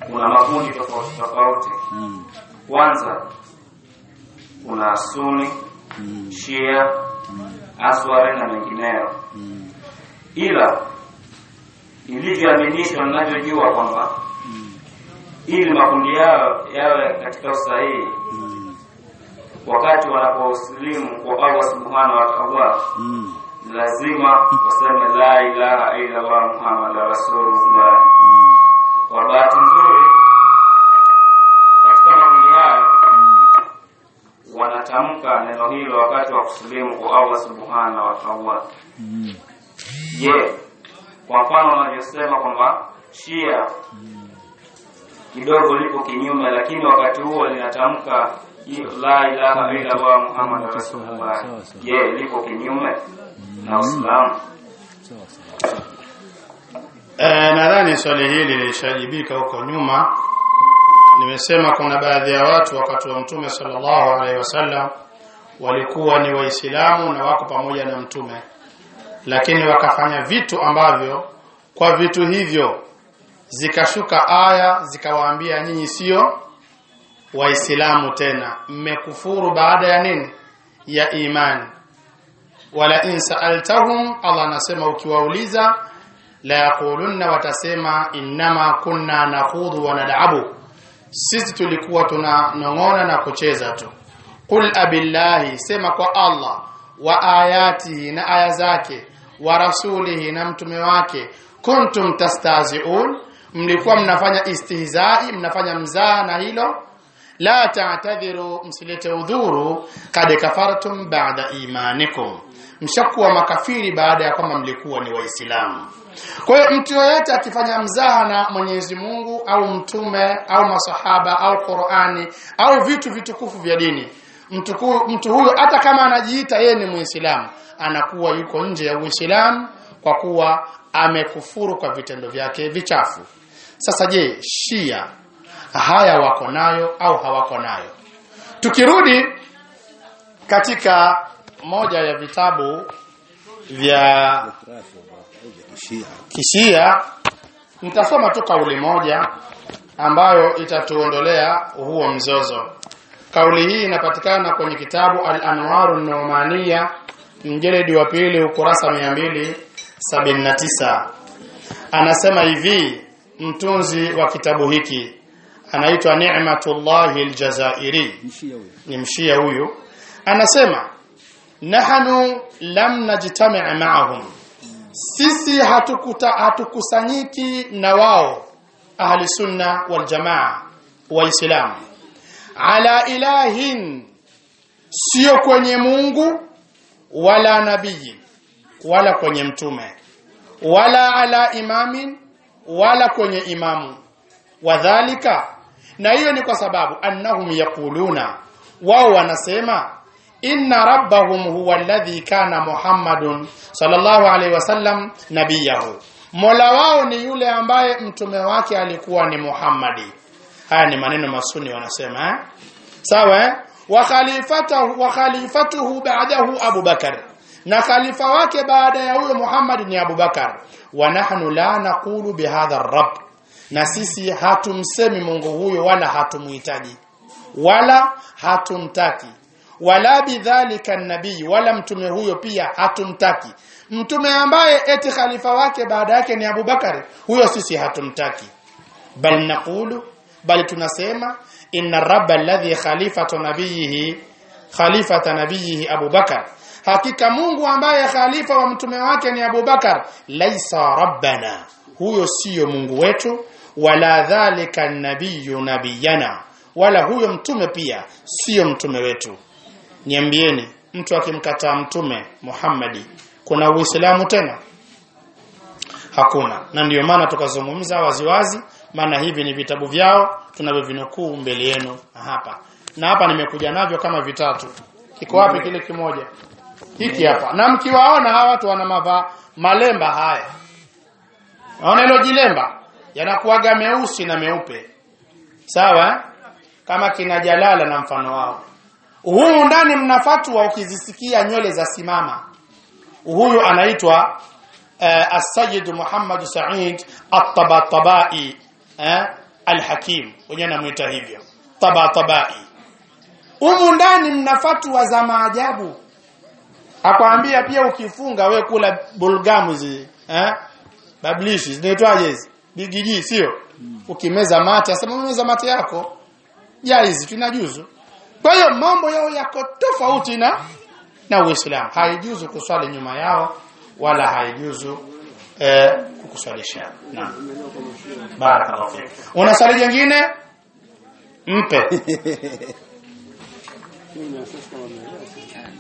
kuna makundi tofauti tofauti Mm. kwanza kuna suni Mm. shia aswari na mengineyo Mm. ila ilivyoaminishwa ninavyojua kwamba Mm. ili makundi yao yawe katika usahihi Mm. wakati wanaposilimu kwa Allah subhanahu wa ta'ala Mm. lazima waseme la ilaha illa Allah Muhammad rasulullah Mm. kwa bahati nzuri katika makundi haya wanatamka neno hilo wakati wa kusilimu kwa Allah subhanahu wa ta'ala Mm. je kwa mfano wanavyosema kwamba shia kidogo lipo kinyume lakini wakati huo linatamka hiyo la ilaha illa Allah Muhammad rasulullah Sawa, sawa. je lipo kinyume na Uislamu Sawa sawa. Eh, nadhani swali hili lilishajibika huko nyuma. Nimesema kuna baadhi ya watu wakati wa Mtume sallallahu alaihi wasallam walikuwa ni Waislamu na wako pamoja na Mtume, lakini wakafanya vitu ambavyo kwa vitu hivyo zikashuka aya zikawaambia nyinyi sio Waislamu tena, mmekufuru baada ya nini? Ya imani. Wala in sa'altahum, Allah anasema ukiwauliza la yaqulunna watasema innama kunna nakhudhu wa nad'abu sisi tulikuwa tunanong'ona na kucheza tu qul abillahi sema kwa Allah wa ayatihi na aya zake wa rasulihi na mtume wake kuntum tastazi'un mlikuwa mnafanya istihzai mnafanya mzaha na hilo la ta'tadhiru msilete udhuru kad kafartum ba'da imanikum mshakuwa makafiri baada ya kwamba mlikuwa ni waislamu kwa hiyo mtu yoyote akifanya mzaha na Mwenyezi Mungu au mtume au masahaba au Qur'ani au vitu vitukufu vya dini mtu, ku- mtu huyo hata kama anajiita yeye ni Muislamu anakuwa yuko nje ya Uislamu kwa kuwa amekufuru kwa vitendo vyake vichafu. Sasa je, Shia haya wako nayo au hawako nayo? Tukirudi katika moja ya vitabu vya Kishia. kishia nitasoma tu kauli moja ambayo itatuondolea huo mzozo kauli hii inapatikana kwenye kitabu al-anwaru numania mjeledi wa pili ukurasa 279 anasema hivi mtunzi wa kitabu hiki anaitwa Ni'matullahi al-Jazairi Kishia huyo. ni mshia huyu anasema nahnu lam najtami' ma'ahum sisi hatukuta hatukusanyiki na wao ahli sunna wal jamaa waislamu ala ilahin sio kwenye Mungu wala nabii wala kwenye mtume wala ala imamin wala kwenye imamu wadhalika na hiyo ni kwa sababu annahum yaquluna wao wanasema inna rabbahum huwa alladhi kana muhammadun sallallahu alaihi wasallam nabiyahu mola wao ni yule ambaye mtume wake alikuwa ni muhammadi haya ni maneno masuni wanasema eh? sawa eh? wa khalifatahu wa khalifatuhu ba'dahu Abu Bakar na khalifa wake baada ya huyo Muhammad ni Abu Bakar wa nahnu la naqulu bihadha rabb na sisi hatumsemi Mungu huyo wala hatumuhitaji wala hatumtaki wala bidhalika nabii wala mtume huyo pia hatumtaki mtume ambaye eti khalifa wake baada yake ni Abu Bakar huyo sisi hatumtaki bal naqulu bali tunasema inna rabba alladhi khalifatu nabiyihi khalifata nabiyihi Abu Bakar hakika Mungu ambaye khalifa wa mtume wake ni Abu Bakar laisa rabbana huyo siyo Mungu wetu wala dhalika nabiyyu nabiyana wala huyo mtume pia siyo mtume wetu niambieni mtu akimkataa mtume Muhammadi kuna uislamu tena hakuna na ndiyo maana tukazungumza waziwazi maana hivi ni vitabu vyao tunavyovinukuu mbele yenu hapa na hapa nimekuja navyo kama vitatu kiko wapi kile kimoja hiki hapa na mkiwaona hawa watu wana mava malemba haya naona hilo jilemba yanakuwaga meusi na meupe sawa eh? kama kina jalala na mfano wao humu ndani mna fatwa ukizisikia nywele za simama huyu anaitwa uh, As-Sayyid Muhammad Said At-Tabatabai eh alhakim wenyewe namuita hivyo taba tabai humu ndani mna fatwa za maajabu akwambia pia ukifunga we kula bulgamu zi eh bablishi zinaitwaje hizi bigiji sio ukimeza mate asema umeza mate yako jaizi tunajuzu kwa hiyo mambo yao yako tofauti na na Uislamu haijuzu kuswali nyuma yao wala haijuzu eh, kukuswalisha naam barakallahu fik una swali jingine mpe